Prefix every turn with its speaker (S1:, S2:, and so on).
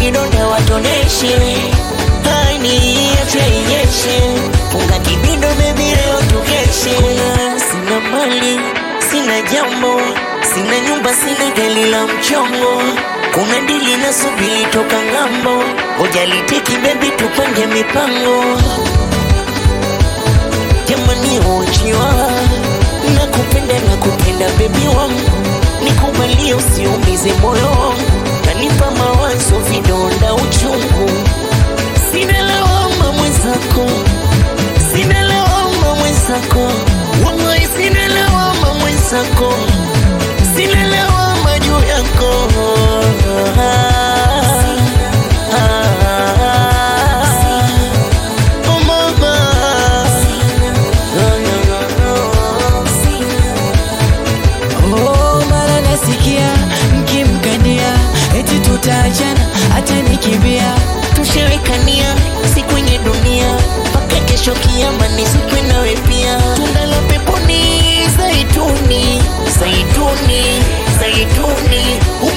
S1: kidonda watoneshe hani acha inyeshe funga kibindo bebi leo tukeshe sina mali sina jambo sina nyumba sina gari la mchongo kuna dili na subili toka ng'ambo ujaliteki bebi tupange mipango jamani uchiwa nakupenda nakupenda bebi wangu nikubalie usiumize moyo kanipa mawazo vidonda uchungu sina lawama mwenzako sina lawama mwenzako wallahi sina lawama mwenzako sina lawama juu yako Oh, mama.
S2: Oh, mara nasikia mkimkania eti tutaachana hata nikimbia
S1: tushawekania si kwenye dunia mpaka kesho kiama nisikwe nawe pia tunda la peponi zaituni zaituni zaituni